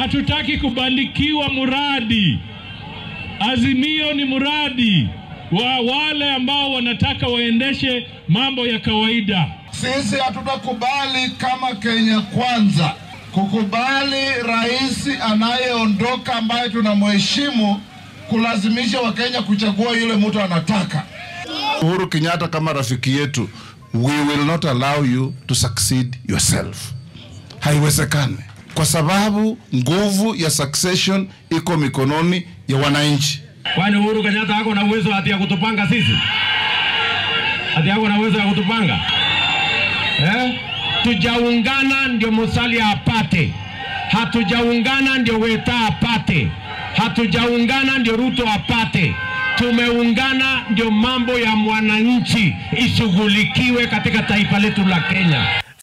Hatutaki kubalikiwa muradi. Azimio ni muradi wa wale ambao wanataka waendeshe mambo ya kawaida. Sisi hatutakubali kama Kenya Kwanza kukubali rais anayeondoka ambaye tunamheshimu kulazimisha Wakenya kuchagua yule mtu anataka. Uhuru Kenyatta kama rafiki yetu, we will not allow you to succeed yourself. Haiwezekani, kwa sababu nguvu ya succession iko mikononi ya wananchi. Kwani Uhuru Kenyatta ako na uwezo ati ya kutupanga sisi? Ati ako na uwezo ya kutupanga eh? Tujaungana ndio Musalia apate, hatujaungana ndio Weta apate, hatujaungana ndio Ruto apate. Tumeungana ndio mambo ya mwananchi ishughulikiwe katika taifa letu la Kenya.